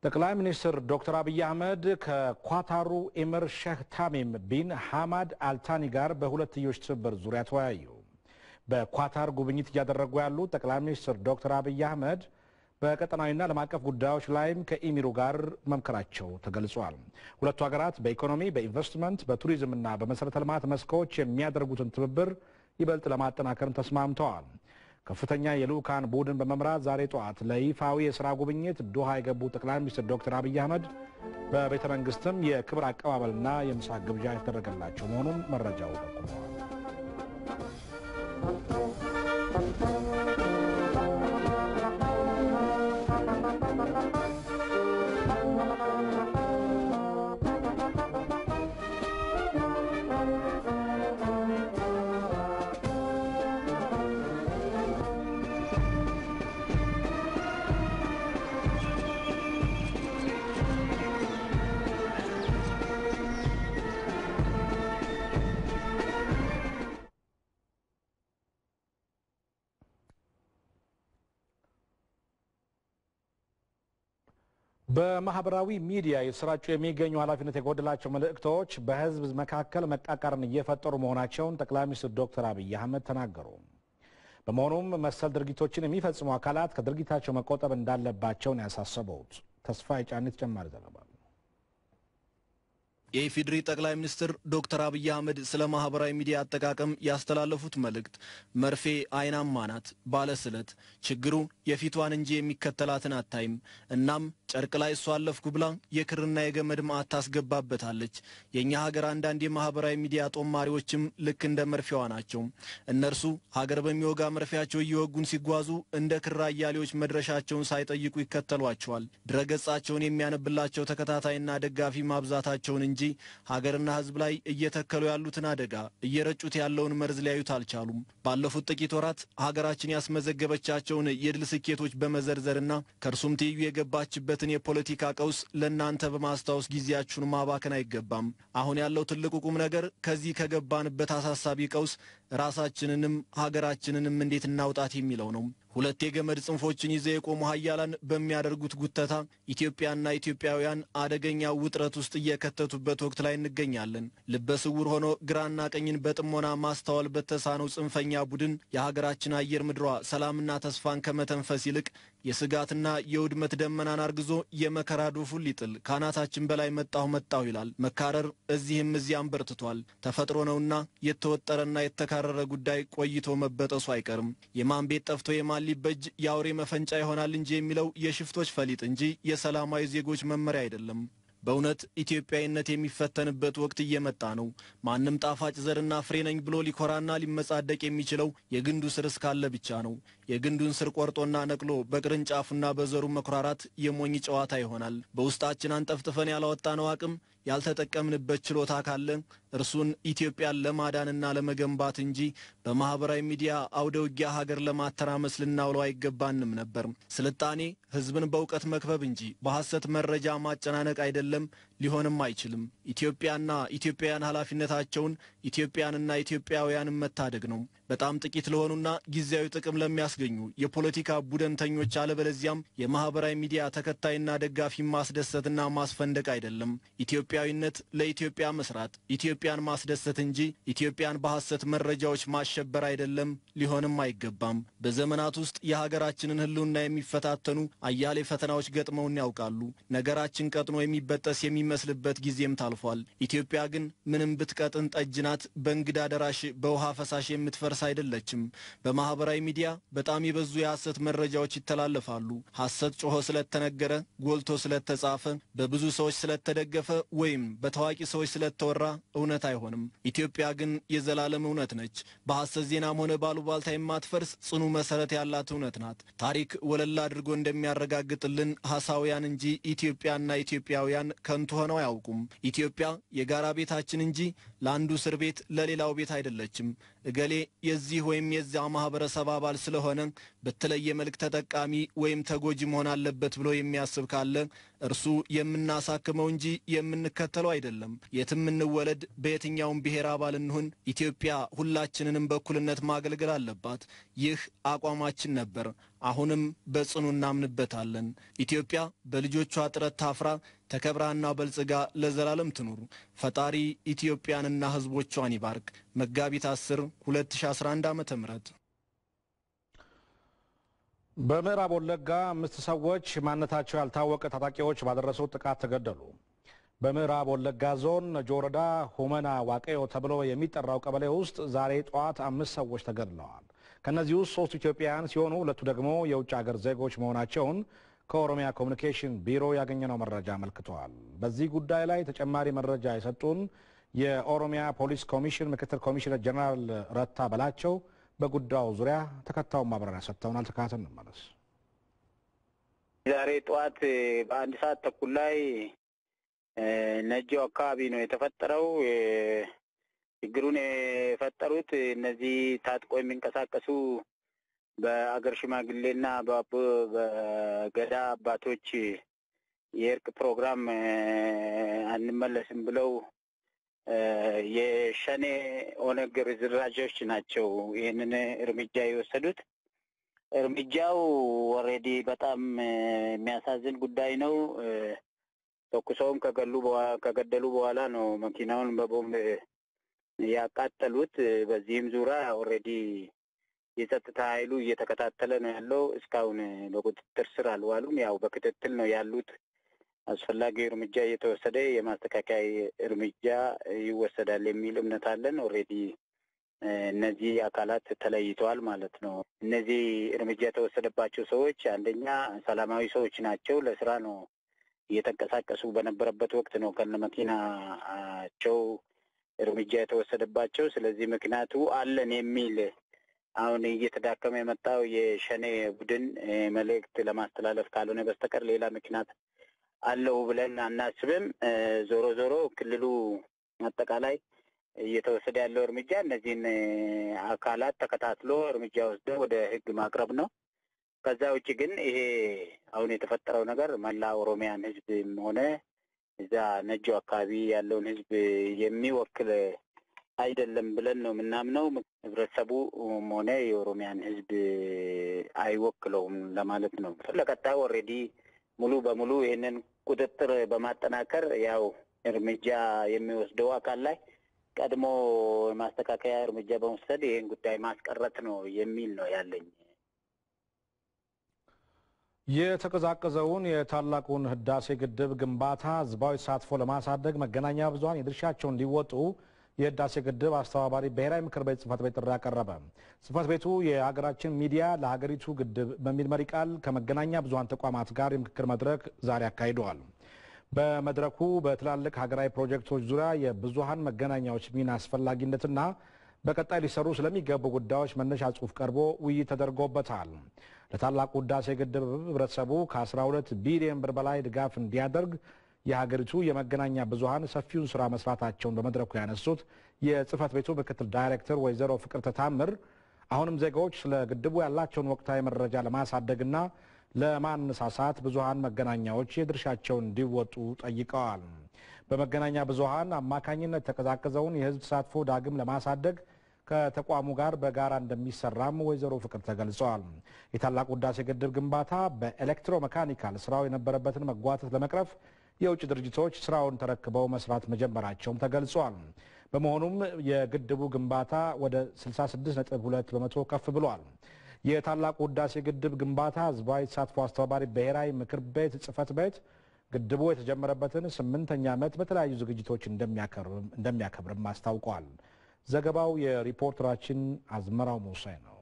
ጠቅላይ ሚኒስትር ዶክተር አብይ አህመድ ከኳታሩ ኤምር ሼህ ታሚም ቢን ሐማድ አልታኒ ጋር በሁለትዮሽ ትብብር ዙሪያ ተወያዩ። በኳታር ጉብኝት እያደረጉ ያሉት ጠቅላይ ሚኒስትር ዶክተር አብይ አህመድ በቀጠናዊና ዓለም አቀፍ ጉዳዮች ላይም ከኢሚሩ ጋር መምከራቸው ተገልጿል። ሁለቱ ሀገራት በኢኮኖሚ፣ በኢንቨስትመንት፣ በቱሪዝምና በመሠረተ ልማት መስኮች የሚያደርጉትን ትብብር ይበልጥ ለማጠናከርም ተስማምተዋል። ከፍተኛ የልዑካን ቡድን በመምራት ዛሬ ጠዋት ለይፋዊ የሥራ ጉብኝት ዶሃ የገቡ ጠቅላይ ሚኒስትር ዶክተር አብይ አህመድ በቤተ መንግስትም የክብር አቀባበልና የምሳ ግብዣ የተደረገላቸው መሆኑን መረጃው ጠቁመዋል። በማህበራዊ ሚዲያ የተሰራጩ የሚገኙ ኃላፊነት የጎደላቸው መልእክቶች በሕዝብ መካከል መቃቃርን እየፈጠሩ መሆናቸውን ጠቅላይ ሚኒስትር ዶክተር አብይ አህመድ ተናገሩ። በመሆኑም መሰል ድርጊቶችን የሚፈጽሙ አካላት ከድርጊታቸው መቆጠብ እንዳለባቸው ነው ያሳሰበውት። ተስፋ የጫኔ ተጨማሪ ዘገባ የኢፌዴሪ ጠቅላይ ሚኒስትር ዶክተር አብይ አህመድ ስለ ማህበራዊ ሚዲያ አጠቃቀም ያስተላለፉት መልእክት መርፌ አይናማ ናት ባለስለት ችግሩ የፊቷን እንጂ የሚከተላትን አታይም። እናም ጨርቅ ላይ እሷ አለፍኩ ብላ የክርና የገመድ ማዕት ታስገባበታለች። የእኛ ሀገር አንዳንድ የማህበራዊ ሚዲያ ጦማሪዎችም ልክ እንደ መርፌዋ ናቸው። እነርሱ ሀገር በሚወጋ መርፌያቸው እየወጉን ሲጓዙ እንደ ክር አያሌዎች መድረሻቸውን ሳይጠይቁ ይከተሏቸዋል። ድረገጻቸውን የሚያነብላቸው ተከታታይና ደጋፊ ማብዛታቸውን እንጂ ሀገርና ሕዝብ ላይ እየተከሉ ያሉትን አደጋ እየረጩት ያለውን መርዝ ሊያዩት አልቻሉም። ባለፉት ጥቂት ወራት ሀገራችን ያስመዘገበቻቸውን የድል ስኬቶች በመዘርዘርና ከእርሱም ትይዩ የገባችበትን የፖለቲካ ቀውስ ለእናንተ በማስታወስ ጊዜያችሁን ማባከን አይገባም። አሁን ያለው ትልቁ ቁም ነገር ከዚህ ከገባንበት አሳሳቢ ቀውስ ራሳችንንም ሀገራችንንም እንዴት እናውጣት የሚለው ነው። ሁለት የገመድ ጽንፎችን ይዘው የቆሙ ሀያላን በሚያደርጉት ጉተታ ኢትዮጵያና ኢትዮጵያውያን አደገኛ ውጥረት ውስጥ እየከተቱበት ወቅት ላይ እንገኛለን። ልበ ስውር ሆኖ ግራና ቀኝን በጥሞና ማስተዋል በተሳነው ጽንፈኛ ቡድን የሀገራችን አየር ምድሯ ሰላምና ተስፋን ከመተንፈስ ይልቅ የስጋትና የውድመት ደመናን አርግዞ የመከራ ዶፉን ሊጥል ከአናታችን በላይ መጣሁ መጣሁ ይላል። መካረር እዚህም እዚያም በርትቷል። ተፈጥሮ ነውና የተወጠረና የተካረረ ጉዳይ ቆይቶ መበጠሱ አይቀርም። የማን ቤት ጠፍቶ የማን ሊበጅ የአውሬ መፈንጫ ይሆናል እንጂ የሚለው የሽፍቶች ፈሊጥ እንጂ የሰላማዊ ዜጎች መመሪያ አይደለም። በእውነት ኢትዮጵያዊነት የሚፈተንበት ወቅት እየመጣ ነው። ማንም ጣፋጭ ዘርና ፍሬ ነኝ ብሎ ሊኮራና ሊመጻደቅ የሚችለው የግንዱ ስር እስካለ ብቻ ነው። የግንዱን ስር ቆርጦና ነቅሎ በቅርንጫፉና በዘሩ መኩራራት የሞኝ ጨዋታ ይሆናል። በውስጣችን አንጠፍጥፈን ያላወጣነው አቅም ያልተጠቀምንበት ችሎታ ካለ እርሱን ኢትዮጵያን ለማዳንና ለመገንባት እንጂ በማኅበራዊ ሚዲያ አውደ ውጊያ ሀገር ለማተራመስ ልናውለው አይገባንም ነበር። ስልጣኔ ሕዝብን በእውቀት መክበብ እንጂ በሐሰት መረጃ ማጨናነቅ አይደለም፣ ሊሆንም አይችልም። ኢትዮጵያና ኢትዮጵያውያን ኃላፊነታቸውን ኢትዮጵያንና ኢትዮጵያውያንን መታደግ ነው። በጣም ጥቂት ለሆኑና ጊዜያዊ ጥቅም ለሚያስገኙ የፖለቲካ ቡድንተኞች አለበለዚያም የማኅበራዊ ሚዲያ ተከታይና ደጋፊ ማስደሰትና ማስፈንደቅ አይደለም። ኢትዮጵያዊነት ለኢትዮጵያ መስራት፣ ኢትዮጵያን ማስደሰት እንጂ ኢትዮጵያን በሐሰት መረጃዎች ማሸበር አይደለም፣ ሊሆንም አይገባም። በዘመናት ውስጥ የሀገራችንን ሕልውና የሚፈታተኑ አያሌ ፈተናዎች ገጥመውን ያውቃሉ። ነገራችን ቀጥኖ የሚበጠስ የሚመስልበት ጊዜም ታልፏል። ኢትዮጵያ ግን ምንም ብትቀጥን ጠጅ ናት። በእንግዳ ደራሽ በውሃ ፈሳሽ የምትፈርስ አይደለችም። በማኅበራዊ ሚዲያ በጣም የበዙ የሐሰት መረጃዎች ይተላለፋሉ። ሐሰት ጮሆ ስለተነገረ፣ ጎልቶ ስለተጻፈ፣ በብዙ ሰዎች ስለተደገፈ ወይም በታዋቂ ሰዎች ስለተወራ እውነት አይሆንም። ኢትዮጵያ ግን የዘላለም እውነት ነች። በሐሰት ዜናም ሆነ ባሉባልታ የማትፈርስ ጽኑ መሠረት ያላት እውነት ናት። ታሪክ ወለላ አድርጎ እንደሚያረጋግጥልን ሐሳውያን እንጂ ኢትዮጵያና ኢትዮጵያውያን ከንቱ ሆነው አያውቁም። ኢትዮጵያ የጋራ ቤታችን እንጂ ለአንዱ እስር ቤት ለሌላው ቤት አይደለችም። እገሌ የዚህ ወይም የዚያ ማኅበረሰብ አባል ስለሆነ በተለየ መልክ ተጠቃሚ ወይም ተጎጂ መሆን አለበት ብሎ የሚያስብ ካለ እርሱ የምናሳክመው እንጂ የምንከተለው አይደለም። የትም እንወለድ፣ በየትኛውም ብሔር አባል እንሁን፣ ኢትዮጵያ ሁላችንንም በእኩልነት ማገልገል አለባት። ይህ አቋማችን ነበር። አሁንም በጽኑ እናምንበታለን። ኢትዮጵያ በልጆቿ ጥረት ታፍራ ተከብራና በልጽጋ ለዘላለም ትኑር። ፈጣሪ ኢትዮጵያንና ሕዝቦቿን ይባርክ። መጋቢት 10 2011 ዓ ም በምዕራብ ወለጋ አምስት ሰዎች ማንነታቸው ያልታወቀ ታጣቂዎች ባደረሱት ጥቃት ተገደሉ። በምዕራብ ወለጋ ዞን ነጆ ወረዳ ሁመና ዋቀዮ ተብሎ የሚጠራው ቀበሌ ውስጥ ዛሬ ጠዋት አምስት ሰዎች ተገድለዋል። ከእነዚህ ውስጥ ሶስቱ ኢትዮጵያውያን ሲሆኑ ሁለቱ ደግሞ የውጭ ሀገር ዜጎች መሆናቸውን ከኦሮሚያ ኮሚኒኬሽን ቢሮ ያገኘነው መረጃ አመልክተዋል። በዚህ ጉዳይ ላይ ተጨማሪ መረጃ የሰጡን የኦሮሚያ ፖሊስ ኮሚሽን ምክትል ኮሚሽነር ጀነራል ረታ በላቸው በጉዳዩ ዙሪያ ተከታዩን ማብራሪያ ሰጥተውናል። ተካተን እንመለስ። ዛሬ ጠዋት በአንድ ሰዓት ተኩል ላይ ነጆ አካባቢ ነው የተፈጠረው። ችግሩን የፈጠሩት እነዚህ ታጥቆ የሚንቀሳቀሱ በአገር ሽማግሌና በገዳ አባቶች የእርቅ ፕሮግራም አንመለስም ብለው የሸኔ ኦነግ ርዝራዦች ናቸው ይህንን እርምጃ የወሰዱት። እርምጃው ኦልሬዲ በጣም የሚያሳዝን ጉዳይ ነው። ተኩሰውም ከገደሉ በኋላ ነው መኪናውን በቦምብ ያቃጠሉት። በዚህም ዙሪያ ኦልሬዲ የጸጥታ ኃይሉ እየተከታተለ ነው ያለው። እስካሁን በቁጥጥር ስር አልዋሉም። ያው በክትትል ነው ያሉት። አስፈላጊ እርምጃ እየተወሰደ የማስተካከያ እርምጃ ይወሰዳል የሚል እምነት አለን። ኦልሬዲ እነዚህ አካላት ተለይተዋል ማለት ነው። እነዚህ እርምጃ የተወሰደባቸው ሰዎች አንደኛ ሰላማዊ ሰዎች ናቸው። ለስራ ነው እየተንቀሳቀሱ በነበረበት ወቅት ነው ከነ መኪናቸው እርምጃ የተወሰደባቸው። ስለዚህ ምክንያቱ አለን የሚል አሁን እየተዳከመ የመጣው የሸኔ ቡድን መልእክት ለማስተላለፍ ካልሆነ በስተቀር ሌላ ምክንያት አለው ብለን አናስብም። ዞሮ ዞሮ ክልሉ አጠቃላይ እየተወሰደ ያለው እርምጃ እነዚህን አካላት ተከታትሎ እርምጃ ወስዶ ወደ ሕግ ማቅረብ ነው። ከዛ ውጭ ግን ይሄ አሁን የተፈጠረው ነገር መላ ኦሮሚያን ሕዝብም ሆነ እዛ ነጆ አካባቢ ያለውን ሕዝብ የሚወክል አይደለም ብለን ነው የምናምነው። ህብረተሰቡም ሆነ የኦሮሚያን ሕዝብ አይወክለውም ለማለት ነው። ለቀጣዩ ኦልሬዲ ሙሉ በሙሉ ይህንን ቁጥጥር በማጠናከር ያው እርምጃ የሚወስደው አካል ላይ ቀድሞ የማስተካከያ እርምጃ በመውሰድ ይህን ጉዳይ ማስቀረት ነው የሚል ነው ያለኝ። የተቀዛቀዘውን የታላቁን ህዳሴ ግድብ ግንባታ ህዝባዊ ተሳትፎ ለማሳደግ መገናኛ ብዙኃን የድርሻቸውን እንዲወጡ የህዳሴ ግድብ አስተባባሪ ብሔራዊ ምክር ቤት ጽህፈት ቤት ጥሪ አቀረበ። ጽህፈት ቤቱ የሀገራችን ሚዲያ ለሀገሪቱ ግድብ በሚል መሪ ቃል ከመገናኛ ብዙኃን ተቋማት ጋር የምክክር መድረክ ዛሬ አካሂደዋል። በመድረኩ በትላልቅ ሀገራዊ ፕሮጀክቶች ዙሪያ የብዙኃን መገናኛዎች ሚና አስፈላጊነትና በቀጣይ ሊሰሩ ስለሚገቡ ጉዳዮች መነሻ ጽሑፍ ቀርቦ ውይይት ተደርጎበታል። ለታላቁ ህዳሴ ግድብ ህብረተሰቡ ከ12 ቢሊዮን ብር በላይ ድጋፍ እንዲያደርግ የሀገሪቱ የመገናኛ ብዙኃን ሰፊውን ስራ መስራታቸውን በመድረኩ ያነሱት የጽህፈት ቤቱ ምክትል ዳይሬክተር ወይዘሮ ፍቅር ተታምር አሁንም ዜጋዎች ስለ ግድቡ ያላቸውን ወቅታዊ መረጃ ለማሳደግና ለማነሳሳት ብዙኃን መገናኛዎች የድርሻቸውን እንዲወጡ ጠይቀዋል። በመገናኛ ብዙኃን አማካኝነት የተቀዛቀዘውን የህዝብ ተሳትፎ ዳግም ለማሳደግ ከተቋሙ ጋር በጋራ እንደሚሰራም ወይዘሮ ፍቅር ተገልጸዋል። የታላቁ ህዳሴ ግድብ ግንባታ በኤሌክትሮ መካኒካል ስራው የነበረበትን መጓተት ለመቅረፍ የውጭ ድርጅቶች ስራውን ተረክበው መስራት መጀመራቸውም ተገልጿል። በመሆኑም የግድቡ ግንባታ ወደ 66.2 በመቶ ከፍ ብሏል። የታላቁ ህዳሴ ግድብ ግንባታ ህዝባዊ ተሳትፎ አስተባባሪ ብሔራዊ ምክር ቤት ጽህፈት ቤት ግድቡ የተጀመረበትን ስምንተኛ ዓመት በተለያዩ ዝግጅቶች እንደሚያከብርም አስታውቋል። ዘገባው የሪፖርተራችን አዝመራው ሙሳይ ነው።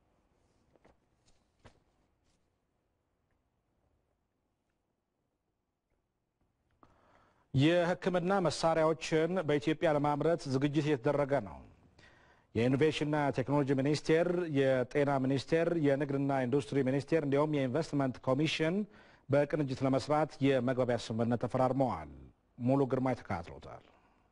የሕክምና መሳሪያዎችን በኢትዮጵያ ለማምረት ዝግጅት እየተደረገ ነው። የኢኖቬሽንና ቴክኖሎጂ ሚኒስቴር፣ የጤና ሚኒስቴር፣ የንግድና ኢንዱስትሪ ሚኒስቴር እንዲሁም የኢንቨስትመንት ኮሚሽን በቅንጅት ለመስራት የመግባቢያ ስምምነት ተፈራርመዋል። ሙሉ ግርማ ተከታትሎታል።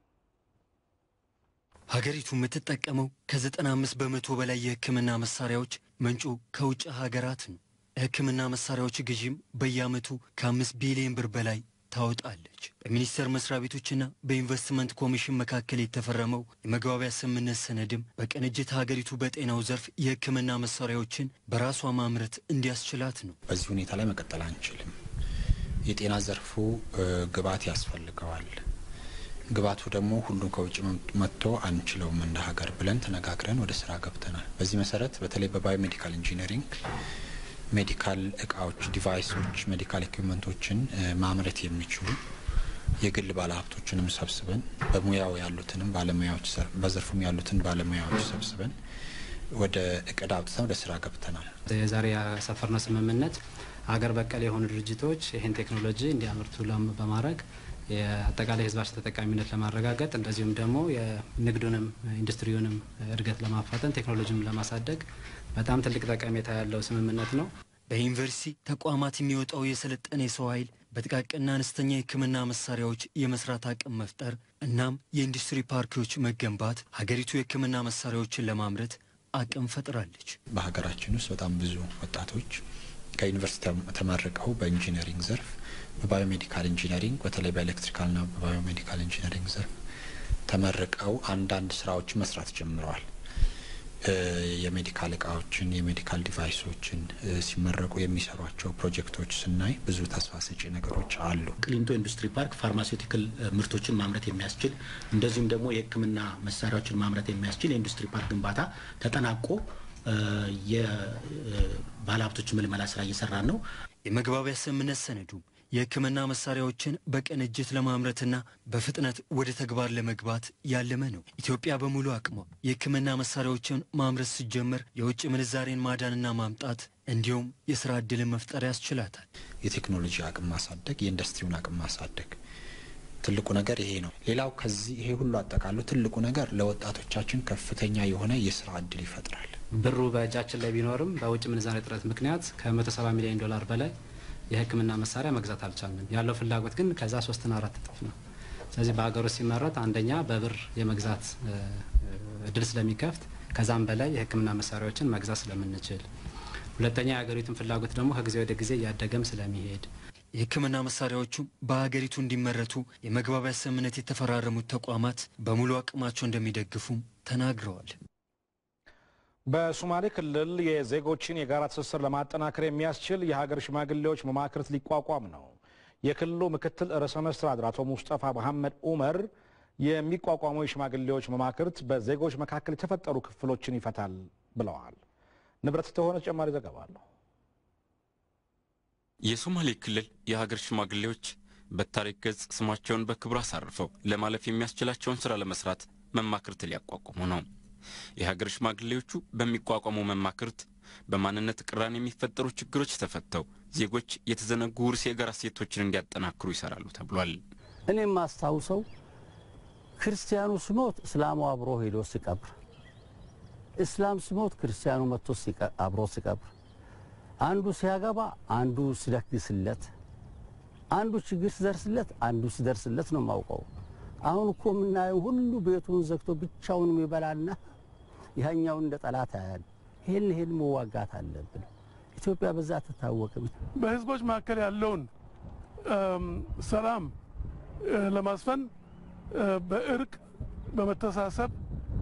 ሀገሪቱ የምትጠቀመው ከ95 በመቶ በላይ የህክምና መሳሪያዎች ምንጩ ከውጭ ሀገራት ነው። ለሕክምና መሳሪያዎች ግዢም በየዓመቱ ከአምስት ቢሊዮን ብር በላይ ታወጣለች። በሚኒስቴር መስሪያ ቤቶችና በኢንቨስትመንት ኮሚሽን መካከል የተፈረመው የመግባቢያ ስምምነት ሰነድም በቅንጅት ሀገሪቱ በጤናው ዘርፍ የሕክምና መሳሪያዎችን በራሷ ማምረት እንዲያስችላት ነው። በዚህ ሁኔታ ላይ መቀጠል አንችልም። የጤና ዘርፉ ግብዓት ያስፈልገዋል። ግብዓቱ ደግሞ ሁሉም ከውጭ መጥቶ አንችለውም እንደ ሀገር ብለን ተነጋግረን ወደ ስራ ገብተናል። በዚህ መሰረት በተለይ በባዮሜዲካል ኢንጂነሪንግ ሜዲካል እቃዎች፣ ዲቫይሶች፣ ሜዲካል ኢኩዊፕመንቶችን ማምረት የሚችሉ የግል ባለሀብቶችንም ሰብስበን በሙያው ያሉትንም ባለሙያዎች በዘርፉም ያሉትን ባለሙያዎች ሰብስበን ወደ እቅድ አውጥተን ወደ ስራ ገብተናል። የዛሬ ያሰፈርነው ስምምነት ሀገር በቀል የሆኑ ድርጅቶች ይህን ቴክኖሎጂ እንዲያመርቱ በማድረግ የአጠቃላይ ሕዝባችን ተጠቃሚነት ለማረጋገጥ እንደዚሁም ደግሞ የንግዱንም ኢንዱስትሪውንም እድገት ለማፋጠን ቴክኖሎጂንም ለማሳደግ በጣም ትልቅ ጠቀሜታ ያለው ስምምነት ነው። በዩኒቨርሲቲ ተቋማት የሚወጣው የሰለጠነ የሰው ኃይል በጥቃቅንና አነስተኛ የሕክምና መሳሪያዎች የመስራት አቅም መፍጠር እናም የኢንዱስትሪ ፓርኮች መገንባት ሀገሪቱ የሕክምና መሳሪያዎችን ለማምረት አቅም ፈጥራለች። በሀገራችን ውስጥ በጣም ብዙ ወጣቶች ከዩኒቨርሲቲ ተመርቀው በኢንጂነሪንግ ዘርፍ በባዮሜዲካል ኢንጂነሪንግ በተለይ በኤሌክትሪካልና በባዮሜዲካል ኢንጂነሪንግ ዘርፍ ተመርቀው አንዳንድ ስራዎችን መስራት ጀምረዋል። የሜዲካል እቃዎችን የሜዲካል ዲቫይሶችን ሲመረቁ የሚሰሯቸው ፕሮጀክቶች ስናይ ብዙ ተስፋ ሰጪ ነገሮች አሉ። ቅሊንጦ ኢንዱስትሪ ፓርክ ፋርማሲውቲካል ምርቶችን ማምረት የሚያስችል እንደዚሁም ደግሞ የሕክምና መሳሪያዎችን ማምረት የሚያስችል የኢንዱስትሪ ፓርክ ግንባታ ተጠናቆ የባለሀብቶች ምልመላ ስራ እየሰራን ነው። የመግባቢያ ስምምነት ሰነዱ የሕክምና መሳሪያዎችን በቅንጅት ለማምረትና በፍጥነት ወደ ተግባር ለመግባት ያለመ ነው። ኢትዮጵያ በሙሉ አቅሟ የሕክምና መሳሪያዎችን ማምረት ስትጀምር የውጭ ምንዛሬን ማዳንና ማምጣት እንዲሁም የስራ ዕድልን መፍጠር ያስችላታል። የቴክኖሎጂ አቅም ማሳደግ፣ የኢንዱስትሪውን አቅም ማሳደግ ትልቁ ነገር ይሄ ነው። ሌላው ከዚህ ይሄ ሁሉ አጠቃሎ ትልቁ ነገር ለወጣቶቻችን ከፍተኛ የሆነ የስራ ዕድል ይፈጥራል። ብሩ በእጃችን ላይ ቢኖርም በውጭ ምንዛሬ እጥረት ምክንያት ከ170 ሚሊዮን ዶላር በላይ የሕክምና መሳሪያ መግዛት አልቻልንም። ያለው ፍላጎት ግን ከዛ ሶስትና አራት እጥፍ ነው። ስለዚህ በሀገር ውስጥ ሲመረት አንደኛ በብር የመግዛት እድል ስለሚከፍት ከዛም በላይ የሕክምና መሳሪያዎችን መግዛት ስለምንችል፣ ሁለተኛ የሀገሪቱን ፍላጎት ደግሞ ከጊዜ ወደ ጊዜ እያደገም ስለሚሄድ የሕክምና መሳሪያዎቹ በሀገሪቱ እንዲመረቱ የመግባቢያ ስምምነት የተፈራረሙት ተቋማት በሙሉ አቅማቸው እንደሚደግፉም ተናግረዋል። በሶማሌ ክልል የዜጎችን የጋራ ትስስር ለማጠናከር የሚያስችል የሀገር ሽማግሌዎች መማክርት ሊቋቋም ነው። የክልሉ ምክትል ርዕሰ መስተዳድር አቶ ሙስጠፋ መሐመድ ኡመር የሚቋቋመው የሽማግሌዎች መማክርት በዜጎች መካከል የተፈጠሩ ክፍሎችን ይፈታል ብለዋል። ንብረት ተሆነ ተጨማሪ ዘገባ አለው። የሶማሌ ክልል የሀገር ሽማግሌዎች በታሪክ ገጽ ስማቸውን በክብር አሳርፈው ለማለፍ የሚያስችላቸውን ስራ ለመስራት መማክርት ሊያቋቁሙ ነው። የሀገር ሽማግሌዎቹ በሚቋቋመው መማክርት በማንነት ቅራኔ የሚፈጠሩ ችግሮች ተፈተው ዜጎች የተዘነጉ ውርስ የጋራ እሴቶችን እንዲያጠናክሩ ይሰራሉ ተብሏል። እኔ የማስታውሰው ክርስቲያኑ ስሞት እስላሙ አብሮ ሄዶ ሲቀብር፣ እስላም ስሞት ክርስቲያኑ መጥቶ አብሮ ሲቀብር፣ አንዱ ሲያገባ አንዱ ሲደግስለት፣ አንዱ ችግር ሲደርስለት አንዱ ሲደርስለት ነው የማውቀው። አሁን እኮ የምናየው ሁሉ ቤቱን ዘግቶ ብቻውን የሚበላና ያኛውን እንደ ጠላት ያያል። ይህን ይህን መዋጋት አለብን። ኢትዮጵያ በዛ አትታወቅም። በህዝቦች መካከል ያለውን ሰላም ለማስፈን በእርቅ በመተሳሰብ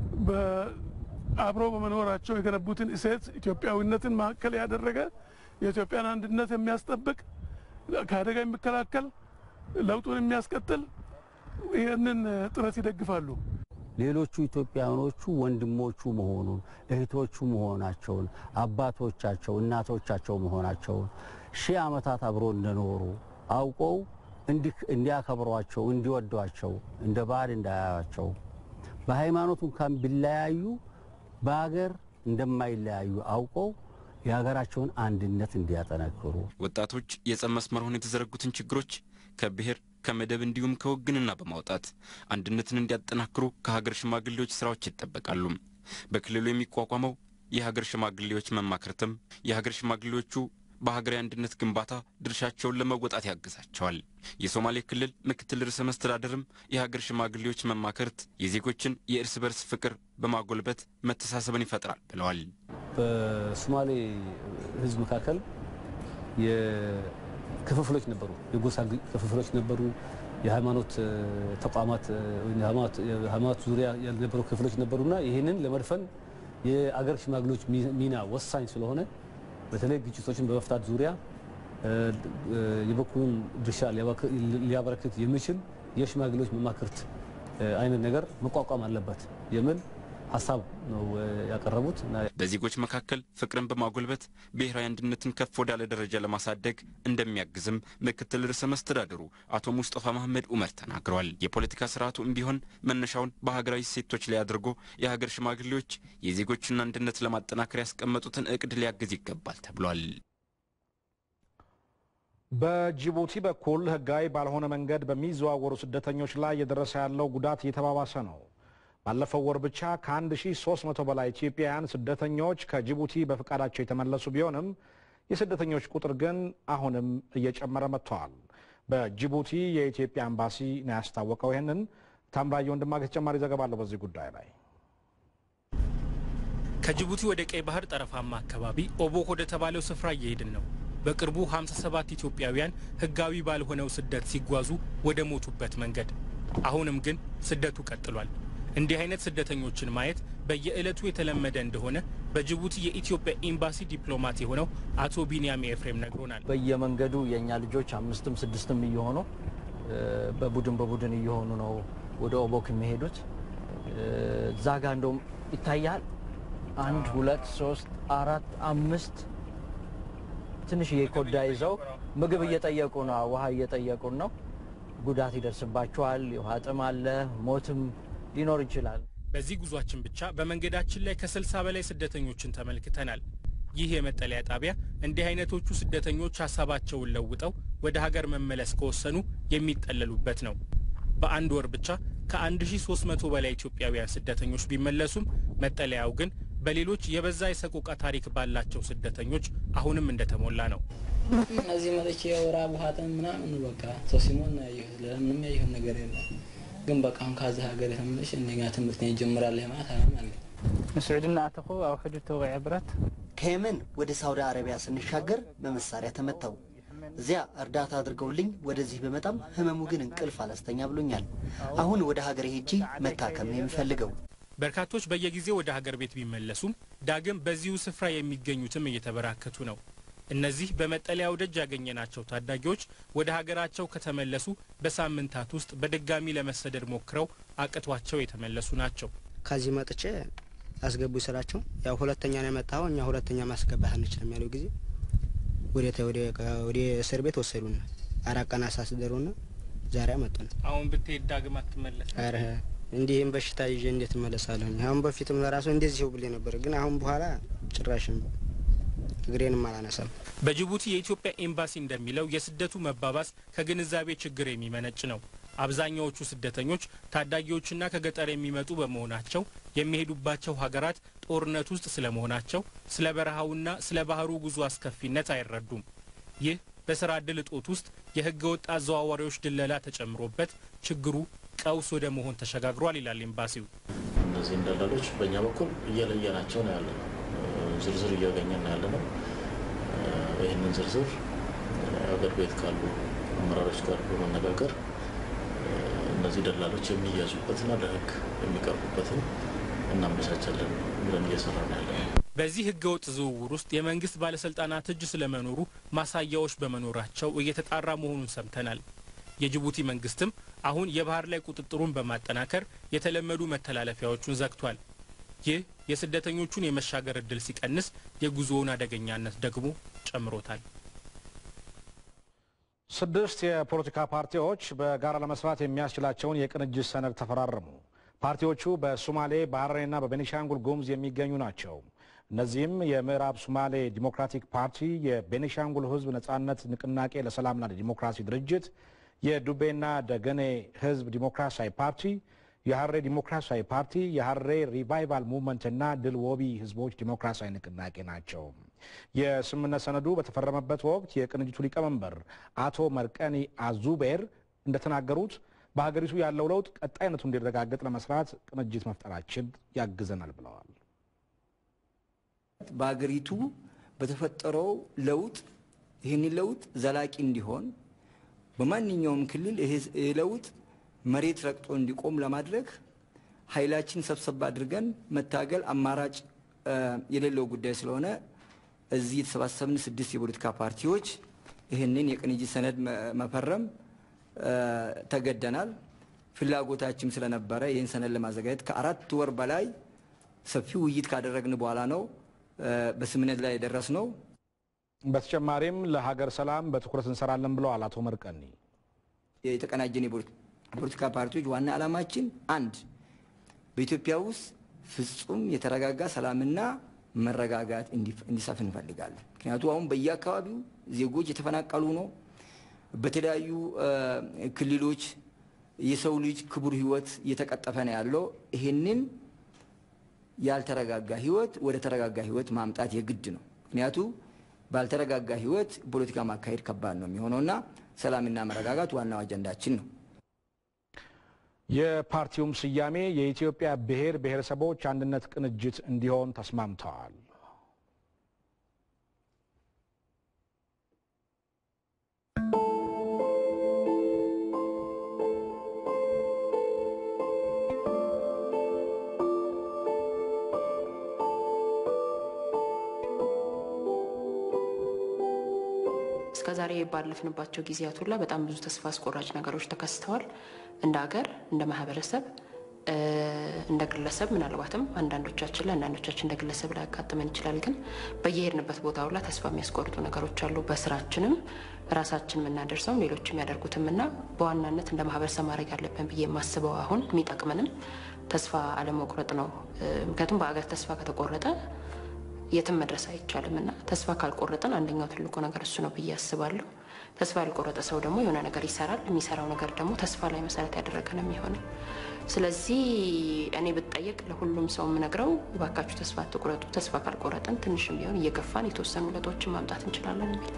አብሮ በመኖራቸው የገነቡትን እሴት ኢትዮጵያዊነትን ማዕከል ያደረገ የኢትዮጵያን አንድነት የሚያስጠብቅ ከአደጋ የሚከላከል ለውጡን የሚያስቀጥል ይህንን ጥረት ይደግፋሉ። ሌሎቹ ኢትዮጵያኖቹ ወንድሞቹ መሆኑን እህቶቹ መሆናቸውን አባቶቻቸው እናቶቻቸው መሆናቸውን ሺህ ዓመታት አብሮ እንደኖሩ አውቀው እንዲያከብሯቸው እንዲወዷቸው እንደ ባዕድ እንዳያዩቸው በሃይማኖት እንኳን ቢለያዩ በሀገር እንደማይለያዩ አውቀው የሀገራቸውን አንድነት እንዲያጠነክሩ ወጣቶች የጸብ መስመር ሆነው የተዘረጉትን ችግሮች ከብሔር ከመደብ እንዲሁም ከውግንና በማውጣት አንድነትን እንዲያጠናክሩ ከሀገር ሽማግሌዎች ስራዎች ይጠበቃሉ። በክልሉ የሚቋቋመው የሀገር ሽማግሌዎች መማክርትም የሀገር ሽማግሌዎቹ በሀገራዊ አንድነት ግንባታ ድርሻቸውን ለመወጣት ያግዛቸዋል። የሶማሌ ክልል ምክትል ርዕሰ መስተዳደርም የሀገር ሽማግሌዎች መማክርት የዜጎችን የእርስ በርስ ፍቅር በማጎልበት መተሳሰብን ይፈጥራል ብለዋል። በሶማሌ ሕዝብ መካከል ክፍፍሎች ነበሩ፣ የጎሳ ክፍፍሎች ነበሩ፣ የሃይማኖት ተቋማት ሃይማኖት ዙሪያ የነበሩ ክፍሎች ነበሩና ይህንን ለመድፈን የአገር ሽማግሌዎች ሚና ወሳኝ ስለሆነ በተለይ ግጭቶችን በመፍታት ዙሪያ የበኩሉን ድርሻ ሊያበረክት የሚችል የሽማግሌዎች መማክርት አይነት ነገር መቋቋም አለበት የሚል ሀሳብ ነው ያቀረቡት። በዜጎች መካከል ፍቅርን በማጎልበት ብሔራዊ አንድነትን ከፍ ወዳለ ደረጃ ለማሳደግ እንደሚያግዝም ምክትል ርዕሰ መስተዳድሩ አቶ ሙስጠፋ መሐመድ ኡመር ተናግረዋል። የፖለቲካ ስርዓቱም ቢሆን መነሻውን በሀገራዊ ሴቶች ላይ አድርጎ የሀገር ሽማግሌዎች የዜጎችን አንድነት ለማጠናከር ያስቀመጡትን እቅድ ሊያግዝ ይገባል ተብሏል። በጅቡቲ በኩል ህጋዊ ባልሆነ መንገድ በሚዘዋወሩ ስደተኞች ላይ የደረሰ ያለው ጉዳት እየተባባሰ ነው። ባለፈው ወር ብቻ ከ1300 በላይ ኢትዮጵያውያን ስደተኞች ከጅቡቲ በፈቃዳቸው የተመለሱ ቢሆንም የስደተኞች ቁጥር ግን አሁንም እየጨመረ መጥተዋል። በጅቡቲ የኢትዮጵያ ኤምባሲ ነው ያስታወቀው። ይህንን ታምራየ ወንድማገኝ ተጨማሪ ዘገባ አለው በዚህ ጉዳይ ላይ። ከጅቡቲ ወደ ቀይ ባህር ጠረፋማ አካባቢ ኦቦክ ወደ ተባለው ስፍራ እየሄድን ነው። በቅርቡ 57 ኢትዮጵያውያን ህጋዊ ባልሆነው ስደት ሲጓዙ ወደ ሞቱበት መንገድ። አሁንም ግን ስደቱ ቀጥሏል። እንዲህ አይነት ስደተኞችን ማየት በየዕለቱ የተለመደ እንደሆነ በጅቡቲ የኢትዮጵያ ኤምባሲ ዲፕሎማት የሆነው አቶ ቢንያም ኤፍሬም ነግሮናል። በየመንገዱ የእኛ ልጆች አምስትም ስድስትም እየሆኑ በቡድን በቡድን እየሆኑ ነው ወደ ኦቦክ የሚሄዱት። እዛ ጋ እንደውም ይታያል። አንድ ሁለት ሶስት አራት አምስት ትንሽዬ ኮዳ ይዘው ምግብ እየጠየቁ ነው፣ ውሃ እየጠየቁን ነው። ጉዳት ይደርስባቸዋል። የውሃ ጥም አለ፣ ሞትም ሊኖር ይችላል። በዚህ ጉዟችን ብቻ በመንገዳችን ላይ ከስልሳ በላይ ስደተኞችን ተመልክተናል። ይህ የመጠለያ ጣቢያ እንዲህ አይነቶቹ ስደተኞች ሀሳባቸውን ለውጠው ወደ ሀገር መመለስ ከወሰኑ የሚጠለሉበት ነው። በአንድ ወር ብቻ ከ1300 በላይ ኢትዮጵያውያን ስደተኞች ቢመለሱም መጠለያው ግን በሌሎች የበዛ የሰቆቃ ታሪክ ባላቸው ስደተኞች አሁንም እንደተሞላ ነው። እዚህ መጥቼ የወራብ ውሃጥን ምናምን በቃ ሰው ሲሞን ያየሁት ለምንም ያየሁት ነገር የለም። ግን በቃ አሁን ካዚ ሀገር የተመለሽ እንደኛ ትምህርት ይጀምራል ማለት አላማ አለ ምስዑድና አተኹ ኣብ ሕዱ ተወቂዐ ብረት ከየመን ወደ ሳውዲ አረቢያ ስንሻገር በመሳሪያ ተመታው። እዚያ እርዳታ አድርገውልኝ ወደዚህ በመጣም ህመሙ ግን እንቅልፍ አላስተኛ ብሎኛል። አሁን ወደ ሀገር ሄጄ መታከም ነው የሚፈልገው። በርካቶች በየጊዜው ወደ ሀገር ቤት ቢመለሱም ዳግም በዚሁ ስፍራ የሚገኙትም እየተበራከቱ ነው። እነዚህ በመጠለያው ደጅ ያገኘናቸው ታዳጊዎች ወደ ሀገራቸው ከተመለሱ በሳምንታት ውስጥ በድጋሚ ለመሰደድ ሞክረው አቅቷቸው የተመለሱ ናቸው። ከዚህ መጥቼ አስገቡ ስላቸው ያው ሁለተኛ ነው የመጣው እኛ ሁለተኛ ማስገባት አንችልም ያለው ጊዜ ወደ እስር ቤት ወሰዱና አራት ቀን አሳስደሩና ዛሬ አመጡን። አሁን ብትሄድ ዳግም አትመለስ። ኧረ እንዲህም በሽታ ይዤ እንዴት እመለሳለሁ? አሁን በፊትም ለራሱ እንደዚህ ብሌ ነበር፣ ግን አሁን በኋላ ጭራሽም እግሬንም አላነሳም። በጅቡቲ የኢትዮጵያ ኤምባሲ እንደሚለው የስደቱ መባባስ ከግንዛቤ ችግር የሚመነጭ ነው። አብዛኛዎቹ ስደተኞች ታዳጊዎችና ከገጠር የሚመጡ በመሆናቸው የሚሄዱባቸው ሀገራት ጦርነት ውስጥ ስለመሆናቸው ስለ በረሃውና ስለ ባህሩ ጉዞ አስከፊነት አይረዱም። ይህ በስራ እድል እጦት ውስጥ የህገ ወጥ አዘዋዋሪዎች ድለላ ተጨምሮበት ችግሩ ቀውስ ወደ መሆን ተሸጋግሯል ይላል ኤምባሲው። እነዚህ ደላሎች በእኛ በኩል እየለየናቸው ነው ያለ ነው። ዝርዝር እያገኘን ነው ያለ ነው። ይህንን ዝርዝር አገር ቤት ካሉ አመራሮች ጋር በመነጋገር እነዚህ ደላሎች የሚያዙበትና ለህግ የሚቀርቡበትን እናመቻቻለን ብለን እየሰራ ነው ያለ ነው። በዚህ ህገወጥ ዝውውር ውስጥ የመንግስት ባለስልጣናት እጅ ስለመኖሩ ማሳያዎች በመኖራቸው እየተጣራ መሆኑን ሰምተናል። የጅቡቲ መንግስትም አሁን የባህር ላይ ቁጥጥሩን በማጠናከር የተለመዱ መተላለፊያዎቹን ዘግቷል። ይህ የስደተኞቹን የመሻገር እድል ሲቀንስ የጉዞውን አደገኛነት ደግሞ ጨምሮታል። ስድስት የፖለቲካ ፓርቲዎች በጋራ ለመስራት የሚያስችላቸውን የቅንጅት ሰነድ ተፈራረሙ። ፓርቲዎቹ በሶማሌ በሐረሪና በቤኒሻንጉል ጉሙዝ የሚገኙ ናቸው። እነዚህም የምዕራብ ሶማሌ ዲሞክራቲክ ፓርቲ፣ የቤኒሻንጉል ህዝብ ነጻነት ንቅናቄ ለሰላምና ለዲሞክራሲ ድርጅት፣ የዱቤና ደገኔ ህዝብ ዲሞክራሲያዊ ፓርቲ፣ የሐሬ ዲሞክራሲያዊ ፓርቲ፣ የሐሬ ሪቫይቫል ሙቭመንትና ድል ወቢ ህዝቦች ዲሞክራሲያዊ ንቅናቄ ናቸው። የስምምነት ሰነዱ በተፈረመበት ወቅት የቅንጅቱ ሊቀመንበር አቶ መርቀኒ አዙቤር እንደተናገሩት በሀገሪቱ ያለው ለውጥ ቀጣይነቱ እንዲረጋገጥ ለመስራት ቅንጅት መፍጠራችን ያግዘናል ብለዋል። በሀገሪቱ በተፈጠረው ለውጥ ይህንን ለውጥ ዘላቂ እንዲሆን በማንኛውም ክልል ይሄ ለውጥ መሬት ረግጦ እንዲቆም ለማድረግ ኃይላችን ሰብሰብ አድርገን መታገል አማራጭ የሌለው ጉዳይ ስለሆነ እዚህ የተሰባሰብን ስድስት የፖለቲካ ፓርቲዎች ይህንን የቅንጅት ሰነድ መፈረም ተገደናል። ፍላጎታችን ስለነበረ ይህን ሰነድ ለማዘጋጀት ከአራት ወር በላይ ሰፊ ውይይት ካደረግን በኋላ ነው በስምነት ላይ የደረስ ነው። በተጨማሪም ለሀገር ሰላም በትኩረት እንሰራለን ብለዋል አቶ መርቀኒ። የተቀናጀን የፖለቲካ ፓርቲዎች ዋና ዓላማችን አንድ በኢትዮጵያ ውስጥ ፍጹም የተረጋጋ ሰላምና መረጋጋት እንዲሰፍን እንፈልጋለን። ምክንያቱ አሁን በየአካባቢው ዜጎች የተፈናቀሉ ነው። በተለያዩ ክልሎች የሰው ልጅ ክቡር ሕይወት እየተቀጠፈ ነው ያለው። ይህንን ያልተረጋጋ ሕይወት ወደ ተረጋጋ ሕይወት ማምጣት የግድ ነው። ምክንያቱ ባልተረጋጋ ሕይወት ፖለቲካ ማካሄድ ከባድ ነው የሚሆነውና ሰላምና መረጋጋት ዋናው አጀንዳችን ነው። የፓርቲውም ስያሜ የኢትዮጵያ ብሔር ብሔረሰቦች አንድነት ቅንጅት እንዲሆን ተስማምተዋል። እስከዛሬ ባለፍንባቸው ጊዜያት ሁላ በጣም ብዙ ተስፋ አስቆራጭ ነገሮች ተከስተዋል። እንደ ሀገር፣ እንደ ማህበረሰብ፣ እንደ ግለሰብ ምናልባትም አንዳንዶቻችን ላይ አንዳንዶቻችን እንደ ግለሰብ ላይ ያጋጥመን ይችላል። ግን በየሄድንበት ቦታ ሁላ ተስፋ የሚያስቆርጡ ነገሮች አሉ። በስራችንም ራሳችን የምናደርሰውም ሌሎች የሚያደርጉትም እና በዋናነት እንደ ማህበረሰብ ማድረግ ያለብን ብዬ የማስበው አሁን የሚጠቅመንም ተስፋ አለመቁረጥ ነው። ምክንያቱም በሀገር ተስፋ ከተቆረጠ የትም መድረስ አይቻልም እና ተስፋ ካልቆረጥን አንደኛው ትልቁ ነገር እሱ ነው ብዬ አስባለሁ። ተስፋ ያልቆረጠ ሰው ደግሞ የሆነ ነገር ይሰራል። የሚሰራው ነገር ደግሞ ተስፋ ላይ መሰረት ያደረገ ነው የሚሆነው። ስለዚህ እኔ ብጠየቅ ለሁሉም ሰው የምነግረው እባካችሁ ተስፋ አትቁረጡ። ተስፋ ካልቆረጥን ትንሽም ቢሆን እየገፋን የተወሰኑ ለውጦችን ማምጣት እንችላለን የሚል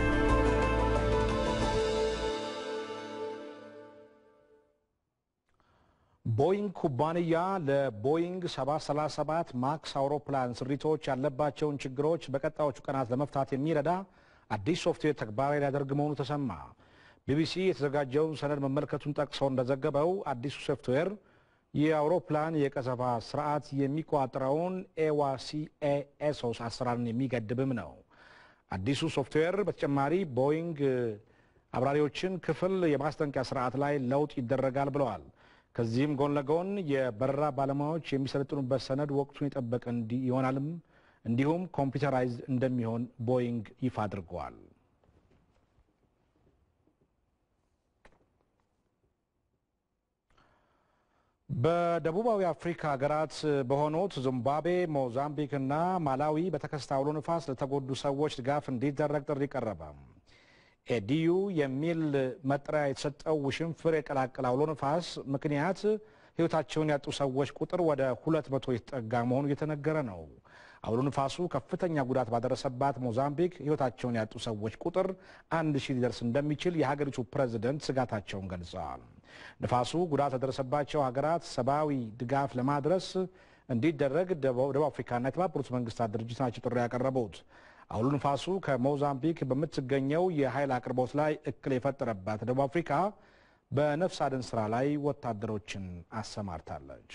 ቦይንግ ኩባንያ ለቦይንግ 737 ማክስ አውሮፕላን ስሪቶች ያለባቸውን ችግሮች በቀጣዮቹ ቀናት ለመፍታት የሚረዳ አዲስ ሶፍትዌር ተግባራዊ ሊያደርግ መሆኑ ተሰማ። ቢቢሲ የተዘጋጀውን ሰነድ መመልከቱን ጠቅሶ እንደዘገበው አዲሱ ሶፍትዌር የአውሮፕላን የቀዘፋ ስርዓት የሚቆጣጠረውን ኤዋሲኤኤሶስ አሰራርን የሚገድብም ነው። አዲሱ ሶፍትዌር በተጨማሪ ቦይንግ አብራሪዎችን ክፍል የማስጠንቀቂያ ስርዓት ላይ ለውጥ ይደረጋል ብለዋል። ከዚህም ጎን ለጎን የበረራ ባለሙያዎች የሚሰለጥኑበት ሰነድ ወቅቱን የጠበቀ ይሆናልም እንዲሁም ኮምፒውተራይዝ እንደሚሆን ቦይንግ ይፋ አድርገዋል። በደቡባዊ አፍሪካ ሀገራት በሆኑት ዚምባብዌ፣ ሞዛምቢክ እና ማላዊ በተከሰተ አውሎ ንፋስ ለተጎዱ ሰዎች ድጋፍ እንዲደረግ ጥሪ ቀረበ። ኤዲዩ የሚል መጠሪያ የተሰጠው ውሽንፍር የቀላቀለ አውሎ ንፋስ ምክንያት ሕይወታቸውን ያጡ ሰዎች ቁጥር ወደ ሁለት መቶ የተጠጋ መሆኑ እየተነገረ ነው። አውሎ ንፋሱ ከፍተኛ ጉዳት ባደረሰባት ሞዛምቢክ ሕይወታቸውን ያጡ ሰዎች ቁጥር አንድ ሺህ ሊደርስ እንደሚችል የሀገሪቱ ፕሬዝደንት ስጋታቸውን ገልጸዋል። ንፋሱ ጉዳት ለደረሰባቸው ሀገራት ሰብአዊ ድጋፍ ለማድረስ እንዲደረግ ደቡብ አፍሪካና የተባበሩት መንግስታት ድርጅት ናቸው ጥሪ ያቀረቡት። አውሎ ንፋሱ ከሞዛምቢክ በምትገኘው የኃይል አቅርቦት ላይ እክል የፈጠረባት ደቡብ አፍሪካ በነፍስ አድን ስራ ላይ ወታደሮችን አሰማርታለች።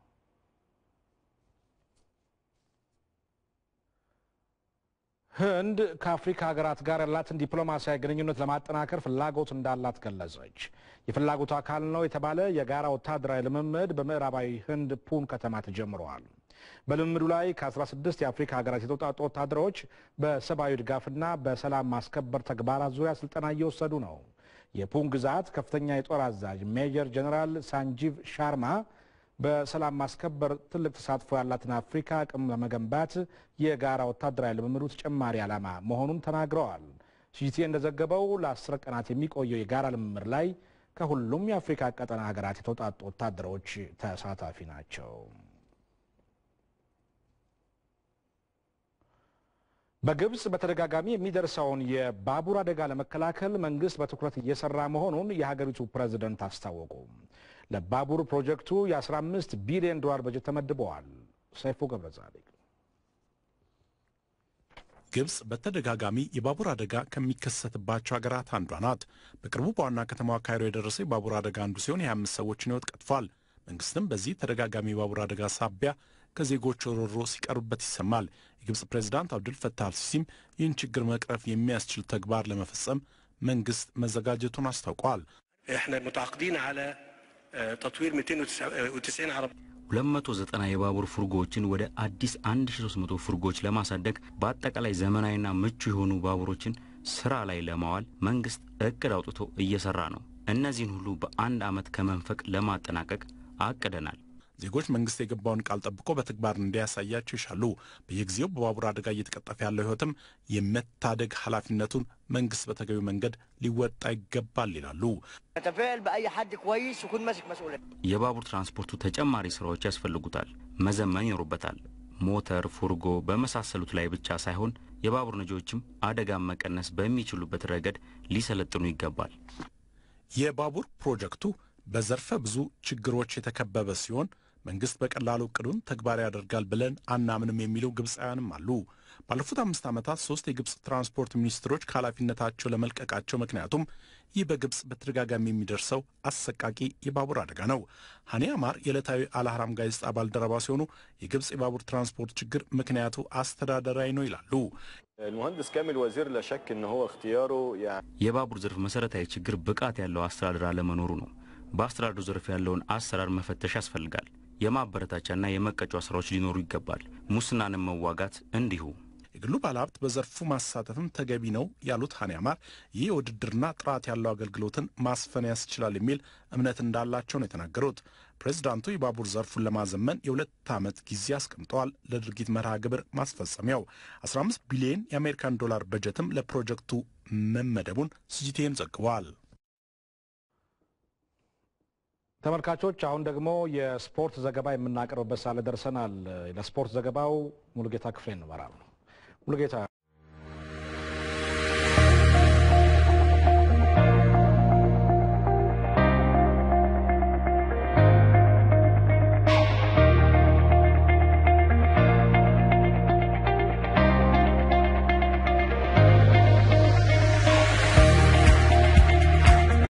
ህንድ ከአፍሪካ ሀገራት ጋር ያላትን ዲፕሎማሲያዊ ግንኙነት ለማጠናከር ፍላጎት እንዳላት ገለጸች። የፍላጎቱ አካል ነው የተባለ የጋራ ወታደራዊ ልምምድ በምዕራባዊ ህንድ ፑን ከተማ ተጀምረዋል። በልምምዱ ላይ ከ16 የአፍሪካ ሀገራት የተውጣጡ ወታደሮች በሰብአዊ ድጋፍና በሰላም ማስከበር ተግባራት ዙሪያ ስልጠና እየወሰዱ ነው። የፑን ግዛት ከፍተኛ የጦር አዛዥ ሜጀር ጀነራል ሳንጂቭ ሻርማ በሰላም ማስከበር ትልቅ ተሳትፎ ያላትን አፍሪካ አቅም ለመገንባት የጋራ ወታደራዊ ልምምዱ ተጨማሪ ዓላማ መሆኑን ተናግረዋል። ሲጂቲ እንደዘገበው ለአስር ቀናት የሚቆየው የጋራ ልምምድ ላይ ከሁሉም የአፍሪካ ቀጠና ሀገራት የተውጣጡ ወታደሮች ተሳታፊ ናቸው። በግብፅ በተደጋጋሚ የሚደርሰውን የባቡር አደጋ ለመከላከል መንግስት በትኩረት እየሰራ መሆኑን የሀገሪቱ ፕሬዝደንት አስታወቁ። ለባቡር ፕሮጀክቱ የ15 ቢሊዮን ዶላር በጀት ተመድበዋል። ሰይፉ ገብረ ጻድቅ ግብጽ በተደጋጋሚ የባቡር አደጋ ከሚከሰትባቸው ሀገራት አንዷ ናት። በቅርቡ በዋና ከተማዋ ካይሮ የደረሰ የባቡር አደጋ አንዱ ሲሆን የ25 ሰዎችን ሕይወት ቀጥፏል። መንግስትም በዚህ ተደጋጋሚ የባቡር አደጋ ሳቢያ ከዜጎች ሮሮ ሲቀርብበት ይሰማል። የግብጽ ፕሬዚዳንት አብዱል ፈታህ አልሲሲም ይህን ችግር መቅረፍ የሚያስችል ተግባር ለመፈጸም መንግስት መዘጋጀቱን አስታውቋል። احنا متعاقدين على تطوير 290 عربية 290 የባቡር ፉርጎዎችን ወደ አዲስ 1300 ፉርጎዎች ለማሳደግ በአጠቃላይ ዘመናዊና ምቹ የሆኑ ባቡሮችን ስራ ላይ ለማዋል መንግስት እቅድ አውጥቶ እየሰራ ነው። እነዚህን ሁሉ በአንድ ዓመት ከመንፈቅ ለማጠናቀቅ አቅደናል። ዜጎች መንግስት የገባውን ቃል ጠብቆ በተግባር እንዲያሳያቸው ይሻሉ። በየጊዜው በባቡር አደጋ እየተቀጠፈ ያለው ህይወትም የመታደግ ኃላፊነቱን መንግስት በተገቢው መንገድ ሊወጣ ይገባል ይላሉ። نتفائل باي حد كويس يكون ماسك مسؤوليه የባቡር ትራንስፖርቱ ተጨማሪ ስራዎች ያስፈልጉታል፣ መዘመን ይኖሩበታል። ሞተር፣ ፉርጎ በመሳሰሉት ላይ ብቻ ሳይሆን የባቡር ነጂዎችም አደጋን መቀነስ በሚችሉበት ረገድ ሊሰለጥኑ ይገባል። የባቡር ፕሮጀክቱ በዘርፈ ብዙ ችግሮች የተከበበ ሲሆን መንግስት በቀላሉ እቅዱን ተግባራዊ ያደርጋል ብለን አናምንም የሚሉ ግብፃውያንም አሉ። ባለፉት አምስት ዓመታት ሶስት የግብፅ ትራንስፖርት ሚኒስትሮች ከኃላፊነታቸው ለመልቀቃቸው ምክንያቱም ይህ በግብፅ በተደጋጋሚ የሚደርሰው አሰቃቂ የባቡር አደጋ ነው። ሀኒ አማር የዕለታዊ አልአህራም ጋዜጣ ባልደረባ ሲሆኑ የግብፅ የባቡር ትራንስፖርት ችግር ምክንያቱ አስተዳደራዊ ነው ይላሉ። المهندس كامل وزير لا شك ان هو اختياره يعني የባቡር ዘርፍ መሰረታዊ ችግር ብቃት ያለው አስተዳደር አለመኖሩ ነው። በአስተዳደሩ ዘርፍ ያለውን አሰራር መፈተሽ ያስፈልጋል። የማበረታቻና የመቀጫ ስራዎች ሊኖሩ ይገባል። ሙስናንም መዋጋት እንዲሁ። የግሉ ባለሀብት በዘርፉ ማሳተፍም ተገቢ ነው ያሉት ሀኒ አማር ይህ የውድድርና ጥራት ያለው አገልግሎትን ማስፈን ያስችላል የሚል እምነት እንዳላቸው ነው የተናገሩት። ፕሬዚዳንቱ የባቡር ዘርፉን ለማዘመን የሁለት ዓመት ጊዜ አስቀምጠዋል። ለድርጊት መርሃ ግብር ማስፈጸሚያው 15 ቢሊዮን የአሜሪካን ዶላር በጀትም ለፕሮጀክቱ መመደቡን ሲጂቲኤን ዘግቧል። ተመልካቾች አሁን ደግሞ የስፖርት ዘገባ የምናቀርብበት ሳለ ደርሰናል። ለስፖርት ዘገባው ሙሉጌታ ክፍሌ እንመራል። ሙሉጌታ